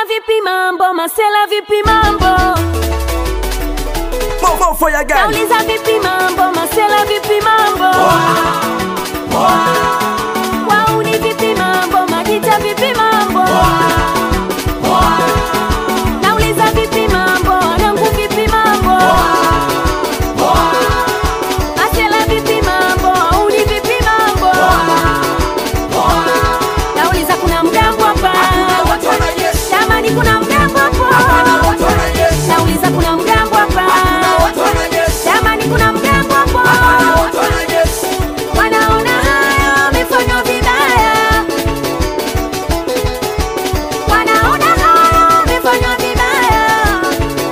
vipi mambo, masela vipi mambo, More, more fire girl. nauliza vipi mambo, masela vipi mambo, wauni vipi mambo, majita vipi mambo, nauliza vipi mambo, wanangu vipi mambo, masela vipi mambo, wauni vipi mambo, nauliza kuna mgambo hapa, jamani kuna mgambo hapo, nauliza kuna mgambo hapa, jamani kuna mgambo hapo. Wanaona haya wamefanywa vibaya, wanaona haya wamefanywa vibaya.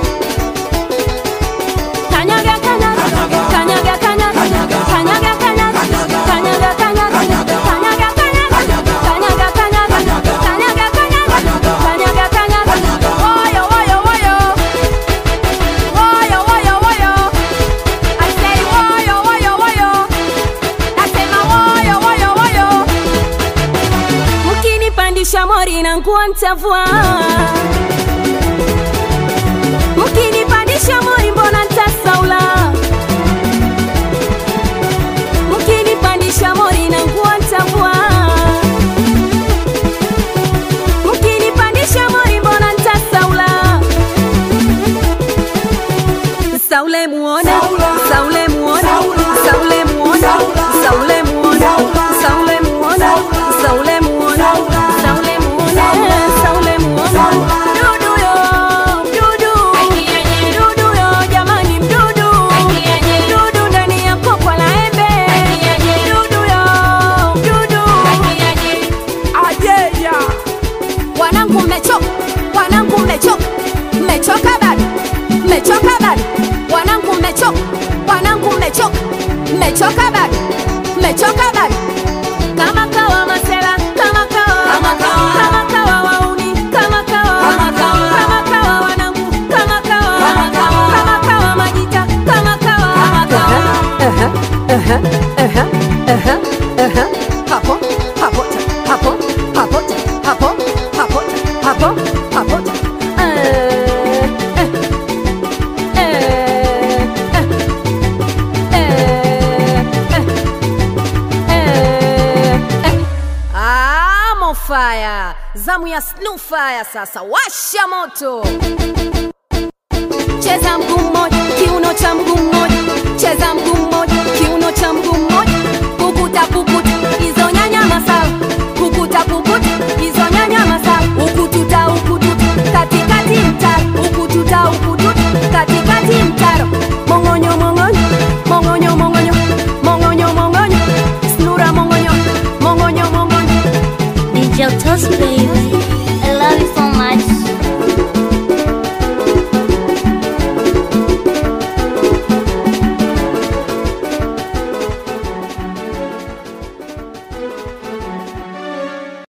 Kanyaga, kanyaga, kanyaga, kanyaga, kanyaga, kanyaga, kanyaga, kanyaga, kanyaga, kanyaga, kanyaga, kanyaga, kanyaga, kanyaga, kanyaga. Woyo, woyo, woyo. Woyo, woyo, woyo. I say woyo, woyo, woyo. Nasema woyo, woyo, woyo. Mkinipandisha mori na nguo ntavua, mkinipandisha mori mbona ntasaula, mkinipandisha mori na nguo ntavua, mkinipandisha mori mbona ntasaula. Saule muone, Saule muone, Saule muone, Saule muone, Saule muone, Saule muone, Saule muone, Saule muone. Mdudu yo, mdudu. Mdudu yo, jamani mdudu. Mdudu ndani ya kokwa la embe. Mdudu yo, mdudu. Ayeya. Wanangu mmechoka, wanangu mmechoka, mmechoka bado, mmechoka bado, wanangu mmechoka, wanangu mmechoka, mmechoka bado, mmechoka bado. Kama kawa masela, kama kawa, Kama kawa. kama kawa wauni, kama kawa, Kama kawa. kama kawa wanangu, kama kawa, Kama kawa. kama kawa majita, kama kawa, Kama kawa. hapo hapo hapo hapo hapo hapo hapo hapo Eh, eh, eh, eh, eh, eh, eh. Ah, Mofaya, zamu ya Snufaya sasa, washa moto cheza mguu mmoja kiuno cha mguu mmoja cheza mguu mmoja kiuno cha mguu mmoja kukuta kukuta hizo nyanya masala kukuta kukuta hizo nyanya masala ukututa ukututa katikati mtaro ukututa ukututa katikati mtaro mongonyo mongonyo mongonyo mongonyo mongonyo mongonyo snura mongonyo mongonyo mongonyo DJ Toast baby, I love you so much.